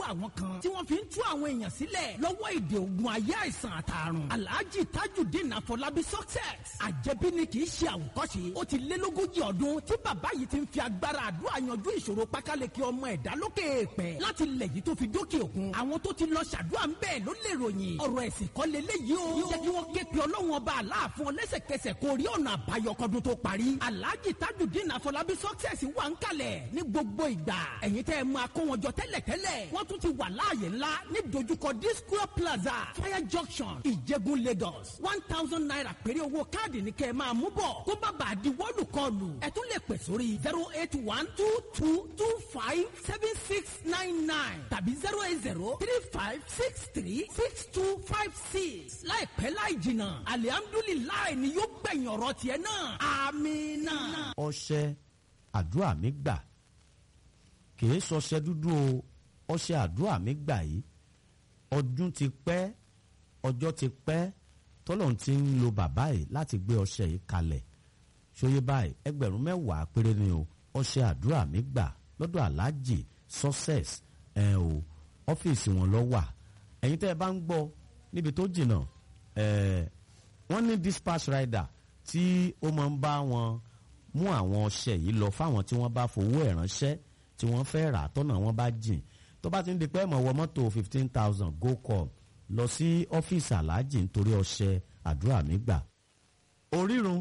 lọ́wọ́ àwọn kan tí wọ́n fi ń tú àwọn èèyàn sílẹ̀ lọ́wọ́ ìdè ògùn ayé àìsàn àtàrùn alhaji tajudeen afọlábí success àjẹbí ni kì í ṣe àwòkọ́ṣe ó ti lé lógójì ọdún tí bàbá yìí ti ń fi agbára àdúrà yanjú ìṣòro pákáleke ọmọ ẹ̀dá lókè èèpẹ̀ láti lẹ̀ yìí tó fi dókè òkun àwọn tó ti lọ ṣàdúrà ń bẹ́ẹ̀ ló lè ròyìn ọ̀rọ̀ ẹ̀sìn kọ́ leléyìí o jẹ́ kí wọ́n ké pe ọlọ́run ọba aláàfin lẹ́sẹ̀kẹsẹ̀ kó rí ọ̀nà àbáyọ kọ́dún tó parí alhaji tajudeen afọlábí success wà ń kalẹ̀ ní gbogbo ìgbà ẹ̀yin tẹ́ ẹ máa kó wọn jọ tẹ́lẹ̀tẹ́lẹ̀ wọ́n tún ti wà láàyè ńlá ní dojúkọ disco plaza fire junction ìjẹ̀bú lagos one thousand naira péré owó káàdì ní kẹ́ ẹ máa mú bọ̀ kó bá bàa di wọ́ọ̀lù kọlù ẹ tún lè pè sórí zero eight one two two two five seven six nine nine tàbí zero eight zero three five six three six two five six láìpẹ́ láì jìnnà alihamdulilayi ni yóò gbẹ̀yìn ọ̀rọ̀ tiẹ̀ náà amina. ọṣẹ àdúrà mi gbà kìí sọṣẹ dúdú o ọṣẹ àdúrà mi gbà yìí ọdún ti pẹ́ ọjọ́ ti pẹ́ tọ́lọ́run ti ń lo bàbá yìí láti gbé ọṣẹ yìí kalẹ̀ ṣòye báyìí ẹgbẹ̀rún mẹ́wàá péré ni o ọṣẹ àdúrà mi gbà lọ́dọ̀ aláàjì success ẹ̀ o ọ́fíìsì wọn lọ wà ẹ̀yin tẹ́ ẹ bá ń gbọ́ níbi tó jìnnà ẹ̀ wọ́n ní dispatch rider tí ó máa ń bá wọn mú àwọn ọṣẹ yìí lọ fáwọn tí wọ́n bá fowó ẹ̀ ránṣẹ́ tí wọ́n fẹ́ rà tọ́nà wọn bá jìn tó bá ti ń di pé ẹ̀mọ̀ wọ mọ́tò fifteen thousand go call lọ sí ọ́fíìsì aláàjì nítorí ọṣẹ àdúrà mi gbà. orírun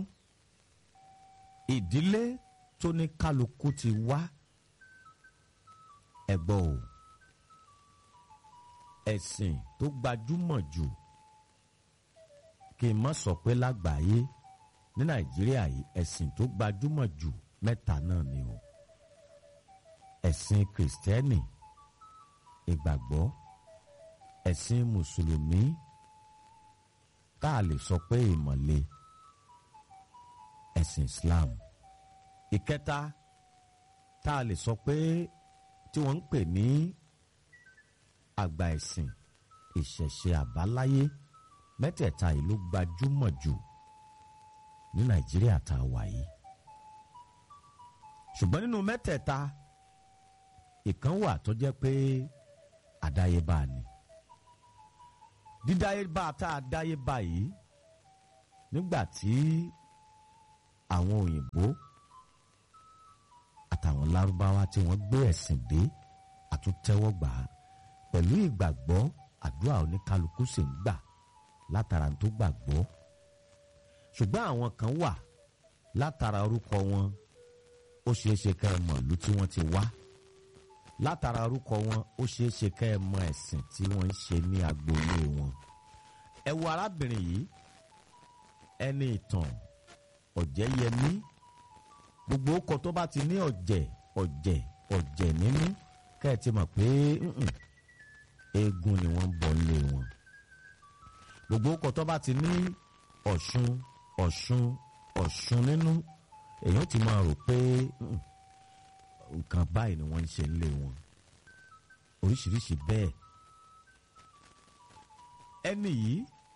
ìdílé tó ní kálukú ti wá ẹ̀gbọ́n o ẹ̀sìn tó gbajúmọ̀ jù kí n má sọ pé lágbàáyé ní nàìjíríà yìí ẹ̀sìn tó gbajúmọ̀ jù mẹ́ta náà ni o ẹ̀sìn kìrìsìtẹ́nì ìgbàgbọ́ ẹ̀sìn mùsùlùmí tá a lè sọ pé ìmọ̀le ẹ̀sìn islam ìkẹta tá a lè sọ pé tí wọ́n ń pè ní àgbà ẹ̀sìn ìṣẹ̀ṣe àbáláyé mẹ́tẹ̀ẹ̀ta yìí ló gbajúmọ̀ jù ní nàìjíríà tá a wà yìí ṣùgbọ́n nínú mẹ́tẹ̀ẹ̀ta ìkan wà tó jẹ́ pé àdáyébá ni dídáyébá tá a dáyébá yìí nígbà tí àwọn òyìnbó àtàwọn lárúbáwá tí wọ́n gbé ẹ̀sìn dé àtúntẹ́wọ́gbà pẹ̀lú ìgbàgbọ́ àdúrà oníkálukú sì ń gbà látara tó gbàgbọ́ ṣùgbọ́n àwọn kan wà látara orúkọ wọn ó ṣeé ṣe ká ẹ mọ̀ ìlú tí wọ́n ti wá látara orúkọ wọn ó ṣeé ṣe ká ẹ mọ̀ ẹ̀sìn tí wọ́n ń ṣe ní agboolé wọn ẹ wo arábìnrin yìí ẹni ìtàn ọ̀jẹ̀yẹmí gbogbo ọkọ̀ tó bá ti ní ọ̀jẹ̀ ọ̀jẹ̀ ọ̀jẹ̀ nínú ká ẹ ti mọ̀ pé eégún ni wọ́n ń bọ̀ nílé wọn gbogbo ọkọ̀ tó bá ti ní ọ̀ṣun ọ̀ṣun ọ̀ṣun nínú èèyàn ti máa rò pé nǹkan báyìí ni wọ́n ń ṣe nílé wọn oríṣiríṣi bẹ́ẹ̀ ẹni yìí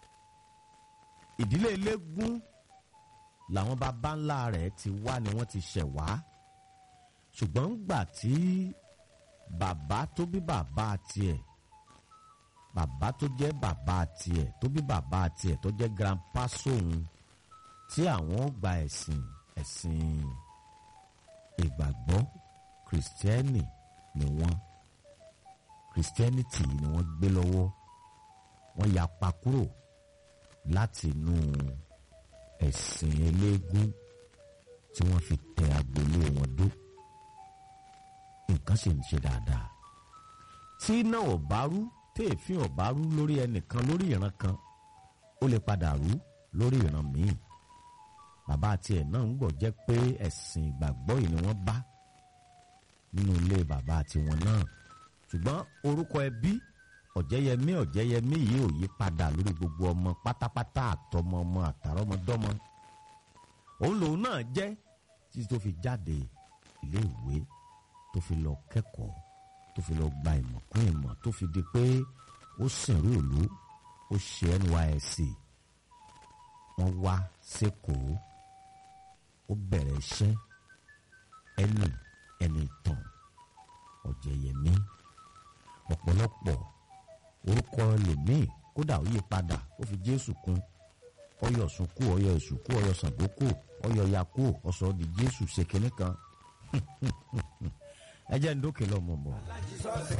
ìdílé eléégún làwọn bàbá ńlá rẹ̀ ti wá ni wọ́n ti ṣẹ̀ wá ṣùgbọ́n gbà tí bàbá tó bí bàbá tiẹ̀ bàbá tó jẹ́ bàbá tiẹ̀ tó bí bàbá tiẹ̀ tó jẹ́ grandpa sóhun tí àwọn gba ẹ̀sìn ẹ̀sìn ìgbàgbọ́ kìrìsìtẹ́nì ni wọ́n kìrìsìtẹ́nìtì ni wọ́n gbé lọ́wọ́ wọ́n yapa kúrò láti inú ẹ̀sìn eléégún tí wọ́n fi tẹ agboolé wọn dó nǹkan sì ń ṣe dáadáa tí iná ò bá rú téèfín ò bá rú lórí ẹnìkan lórí ìran kan ó lè padà rú lórí ìran míì bàbá tiẹ̀ náà ń gbọ́ jẹ́ pé ẹ̀sìn ìgbàgbọ́ yìí ni wọ́n bá nínú ilé bàbá tiwọn náà ṣùgbọ́n orúkọ ẹbí ọ̀jẹ̀yẹmí ọ̀jẹ̀yẹmí yìí ò yí padà lórí gbogbo ọmọ pátápátá àtọmọ ọmọ àtàrọmọdọ́mọ òun lòun náà jẹ́ títí tó fi jáde ilé ìwé tó fi lọ kẹ́kọ̀ọ́ tó fi lọ gba ìmọ̀ kún ìmọ̀ tó fi di pé ó sìnrú ìlú ó ṣe NYSC wọ́n wá sékòó ó bẹ̀rẹ̀ iṣẹ́ ẹnì ẹnì ìtàn ọ̀jẹ̀yẹmí ọ̀pọ̀lọpọ̀ orúkọ lèmíì kódà ó yí padà ó fi jésù kún ọyọ sunkú ọyọ ìsùnkú ọyọ sàgbókò ọyọ yakó ọsọ di jésù ṣe kínní kan ẹ jẹ́ ń dókè lọ́mọ mọ́.